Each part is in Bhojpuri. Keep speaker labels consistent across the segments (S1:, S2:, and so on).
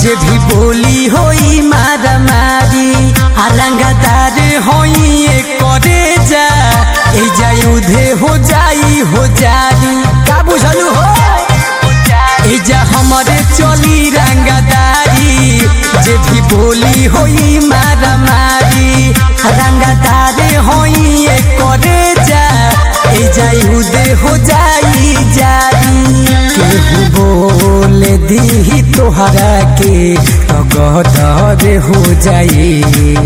S1: जे भी बोली होई मारा मारी आलंगादार होई करे जा ए जाई उधे हो जाई हो जारी का बुझलू हो ए जा हमरे चली रंगदारी जे भी बोली होई मारा मारी रंगदार होई करे जा ए जाई उधे हो जाई जारी केहू बोल दी तोहरा के तो गदर हो जाई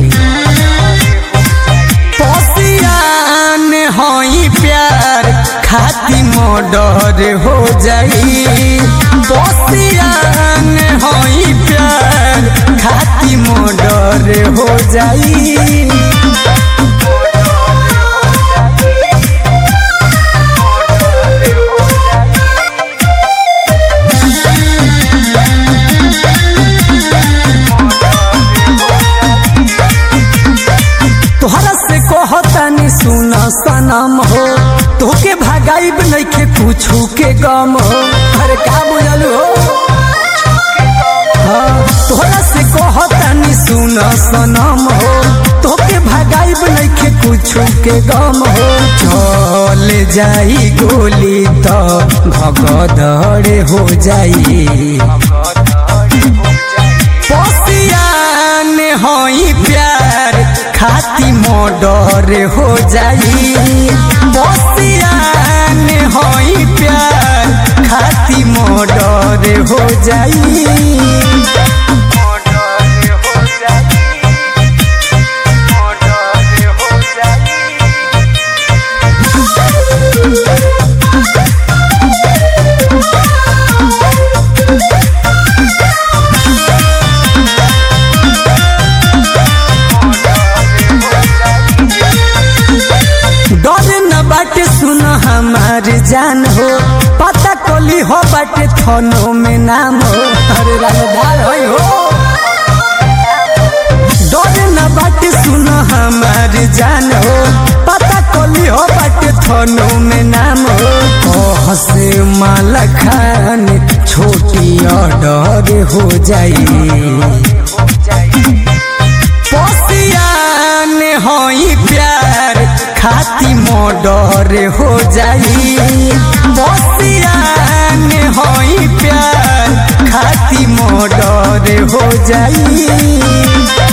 S1: पसियान होई प्यार खाती मोडर हो जाई पसियान होई प्यार खाती मोडर हो जाई तोहरा से कहतानी सुन सनम हो तोके भगाइब नइखे कुछु के गम हो अरे का बुझलू हो हाँ, तोहरा से कहतानी सुन सनम हो तोके भगाइब नइखे कुछु के गम हो चल जाई गोली तो भगदड़ हो जाई पसियान होई प्यार खाती मोडर हो जाई पसियान होई प्यार खाती मोडर हो जाई डर न बाटे सुन हमार जान हो पता कोली हो बाटे थनो में नाम हो अरे रंगदार होई हो डर न बाटे सुन हमार जान हो पता कोली हो बाटे थनो में नाम हो कह से माला खान छोटी ऑर्डर हो जाई पसियान होई प्यार खाती मोडर हो जाई पसियान होई प्यार खाती मोडर हो जाई